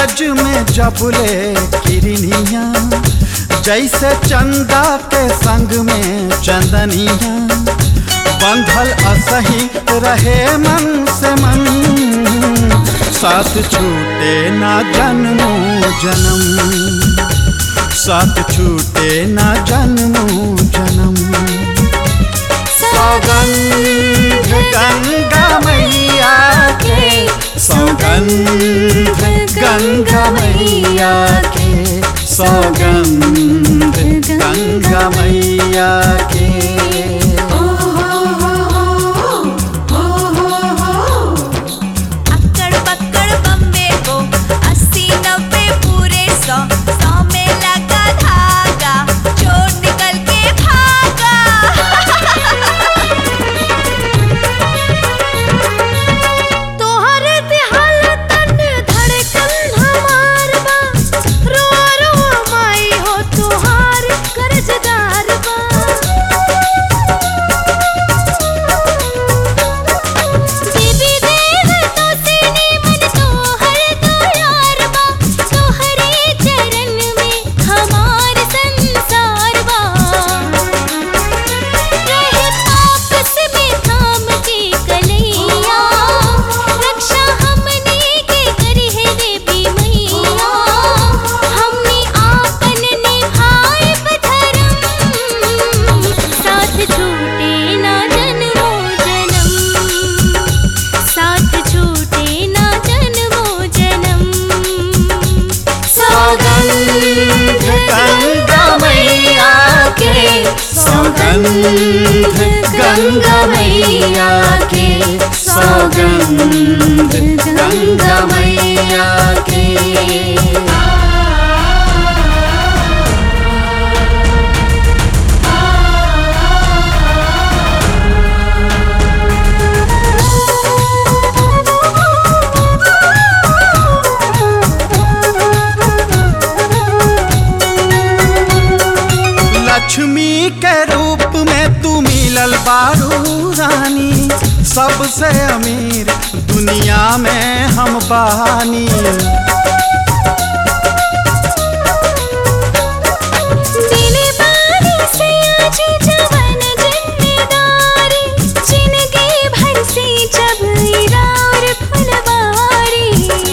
सूरज में जबले किरनिया जैसे चंदा के संग में चंदनिया बंधल असही रहे मन से मन साथ छूटे ना जन्मो जन्म साथ छूटे ना जन्मो जन्म सौगंध गंगा मैया के सौगंध गंगा मैया के सौगंध गंगा मैया के अक्कड़ पक्कड़ बम्बे को अस्सी नब्बे पूरे सौ सौ में लगा धागा चोर निकल के भागा तोहरे दिहाल तन धड़कन हमार बा रोआ रोआ माई हो तोहार कर्जदार बा देवी देव तो सीने मन तो हर तो यार बा तोहरे चरण में हमार संसार बा रहे आपस में थाम के कलैया रक्षा हमने के करी है देवी मैया हमने आपन निभाए धर्म साथ छूटे ना जन्मो जन्म साथ छूटे ना जन्मो जन्म सौगंध गंगा मैया के सौगंध गंगा मैया के सौगंध गंगा मैया के लक्ष्मी के रूप में तू मिलल बारू रानी सबसे अमीर दुनिया में हम बहानी दिले बारी से आजी जवन जिम्मेदारी जिंदगी भर से जब इरार फुलवारी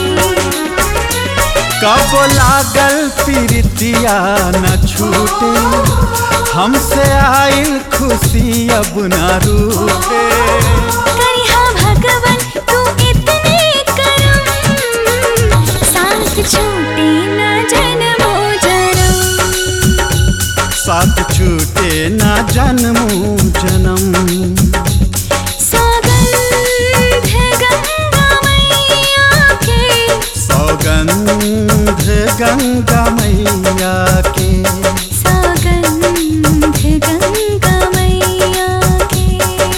कब लागल प्रीतिया न छूटे हमसे आइल खुशी अब न रूठे करिहा भगवन तू इतने करम साथ छूटे न जन्मो जन्म साथ छूटे न जन्मो जन्म सौगंध गंगा मैया के सौगंध गंगा मैया के सौगंध गंगा मैया के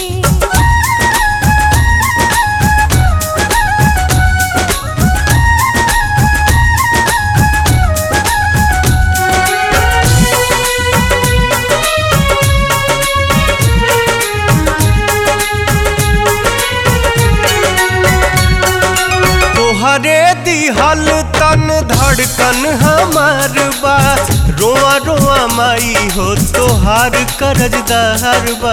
तोहरे दिहल तन धड़कन हमार बा रोआ रोआ माई हो तोहार करजदार बा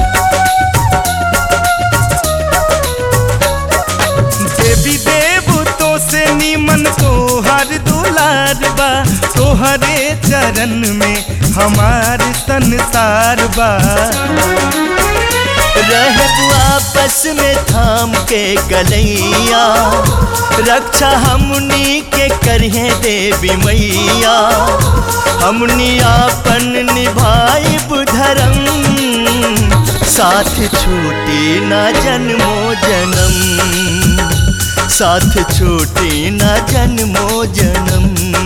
देवी देव तो से नीमन तोहार दुलार बा तोहरे चरण में हमार संसार बा रहब आपस में थाम के गलैया रक्षा हमनी के करिए देवी मैया हमनी आपन निभाई धर्म साथ छूटे ना जन्मो जन्म साथ छूटे ना जन्मो जन्म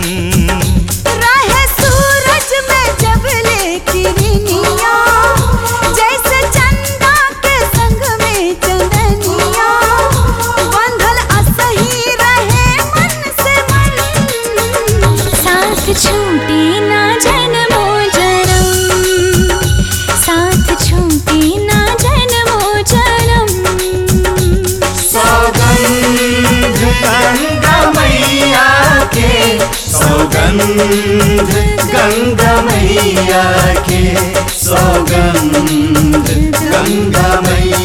रहे सूरज में जब ले किरनिया जैसे चंदा के संग में चंदनिया बंधल असही रहे मन से मन साथ छूटे ना जन्मो जन्म साथ छूटे ना जन्मो जन्म सौगंध गंगा मैया के सौगंध गंगा मैया